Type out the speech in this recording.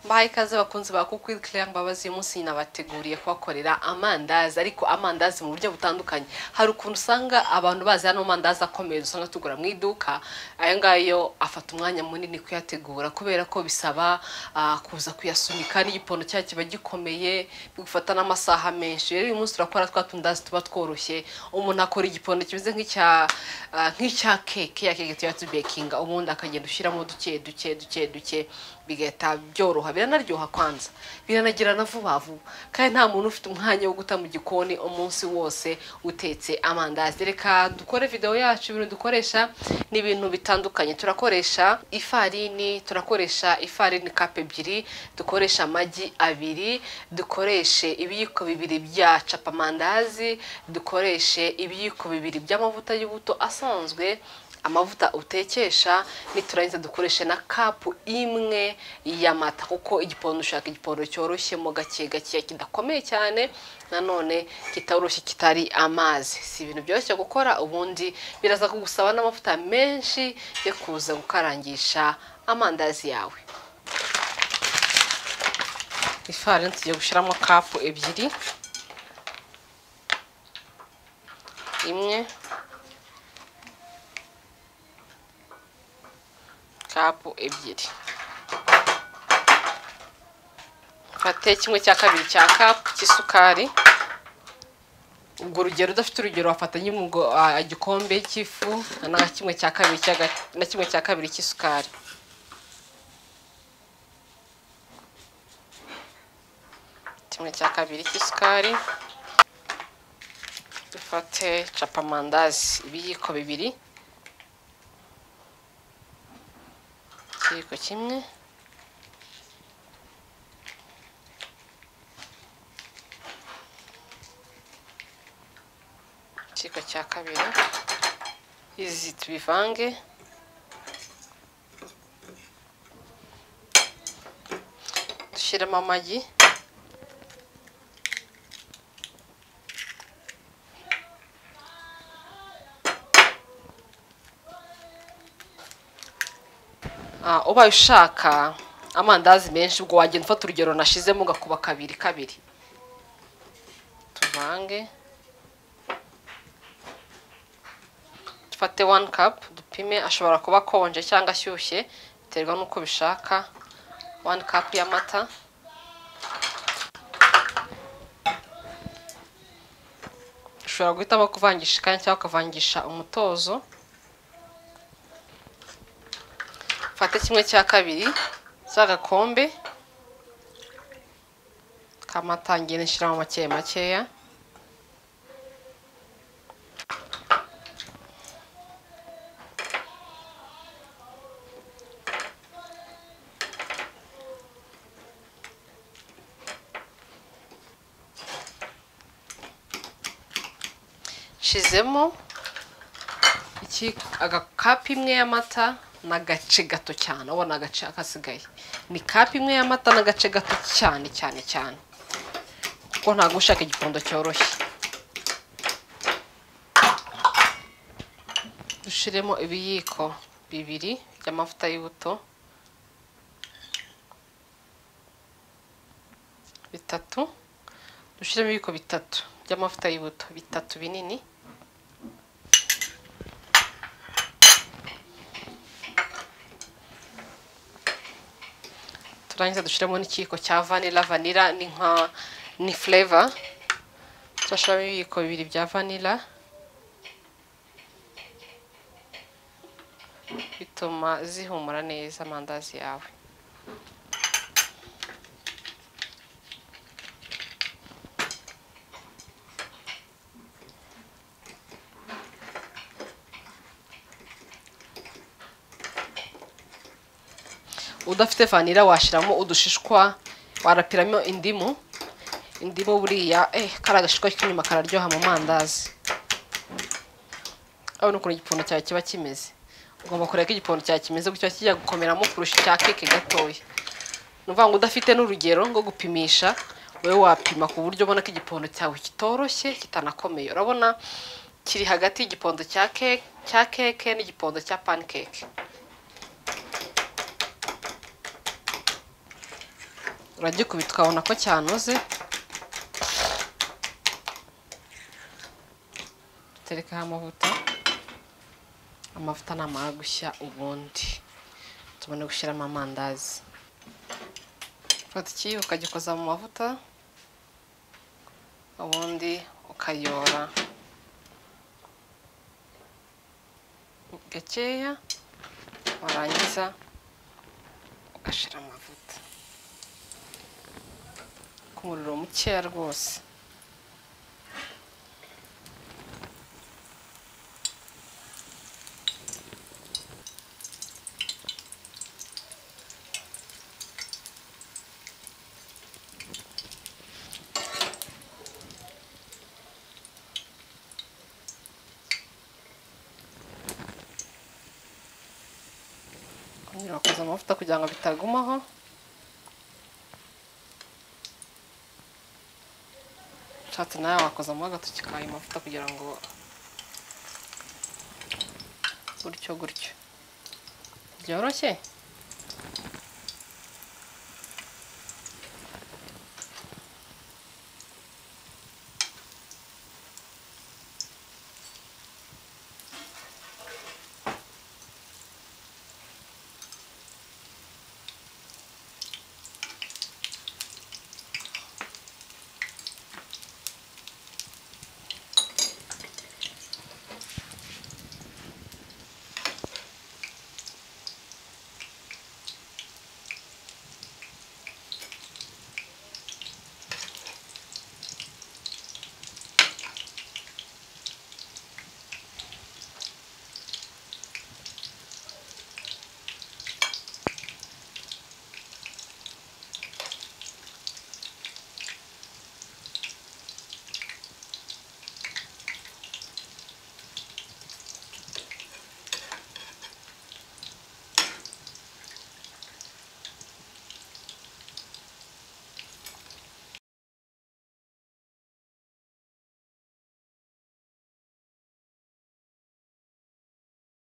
mbahaye ikaze bakunzi ba kukwil Claire Mbabazi uyu munsi nabateguriye kubakorera amandazi ariko amandazi mu buryo butandukanye hari ukuntu usanga abantu bazi hano amandazi akomeye usanga tugura mu iduka aya ngayo afata umwanya munini kuyategura kubera ko bisaba ah, kuza kuyasunika n'igipondo cyayo kiba gikomeye bigufata n'amasaha menshi rero uyu munsi turakora twa tundazi tuba tworoshye umuntu akora igipondo kimeze nk'icya ah, nk'icya keke ya keke tuba tubekinga ubundi akagenda ushyiramo duke duke duke duke bigahita byoroha biranaryoha kwanza biranagirana vuba vuba kandi nta muntu ufite umwanya wo guta mu gikoni umunsi wose utetse amandazi reka dukore video yacu ibintu dukoresha ni ibintu bitandukanye turakoresha ifarini turakoresha ifarini kape ebyiri dukoresha amagi abiri dukoreshe ibiyiko bibiri bya capamandazi dukoreshe ibiyiko bibiri by'amavuta y'ubuto asanzwe amavuta utekesha niturangiza dukoreshe na kapu imwe y'amata kuko igipondo ushaka igipondo cyoroshemo gake gake kidakomeye cyane nanone kitoroshye kitari amazi si ibintu byoroshye gukora ubundi biraza kugusaba n'amavuta menshi yo kuza gukarangisha amandazi yawe ifarini tugiye gushyiramo kapu ebyiri imwe kapu ebyiri fate kimwe cya kabiri cya kapu cy'isukari ubwo urugero udafite urugero wafata nyimwe igikombe cy'ifu na kimwe cya kabiri cy'aga- na kimwe cya kabiri cy'isukari kimwe cya kabiri cy'isukari dufate capamandazi ibiyiko bibiri ikiyiko kimwe ikiyiko cya kabiri izi tubivange dushyiremo amagi Ah, ubaye ushaka amandazi menshi ubwo wagenda ufata urugero nashizemo ugakuba kabiri kabiri tuvange dufate one cup dupime ashobora kuba akonje cyangwa ashyushye biterwa n'uko ubishaka one cup y'amata ushobora guhitamo kuvangisha ikanya cyangwa ukavangisha umutozo fate kimwe cya kabiri cy'agakombe kamata ngende nshyiramo make makeya nshizemo iki agakapu imwe y'amata n'agace gato cyane ubona agace akasigaye ni kapu imwe y'amata n'agace gato cyane cyane cyane kuko ntabwo ushaka igikondo cyoroshye dushiremo ibiyiko bibiri by'amavuta y'ubuto bitatu dushiremo ibiyiko bitatu by'amavuta y'ubuto bitatu binini turangiza dushyiramo n'ikiyiko cya vanilla vanilla ni nka ni flavor turashyiramo ibiyiko bibiri bya vanilla bituma zihumura neza amandazi yawe udafite vanira washyiramo udushishwa warapiramo indimu indimu buriya eh kari agashishwa k'inyuma kararyoha mu mandazi urabona ukuntu igipondo cyawe kiba kimeze ugomba kureba ko igipondo cyawe kimeze gutya kijya gukomeramo kurusha icya keke gatoya ni ukuvuga ngo udafite n'urugero rwo gupimisha wowe wapima ku buryo ubona ko igipondo cyawe kitoroshye kitanakomeye urabona kiri hagati y'igipondo cya keke cya keke n'igipondo cya pancake uragikubita ukabona ko cyanoze terekaho amavuta amavuta namara gushya ubundi tubone gushyiramo amandazi fata iki ukagikoza mu mavuta ubundi ukayora gakeya warangiza ugashyira amavuta ku muriro mukeya rwose kongera wakoza amavuta kugira ngo bitagumaho ushatse nawe wakozamo agatoki kawe ayo mavuta kugira ngo gutyo gutyo byoroshye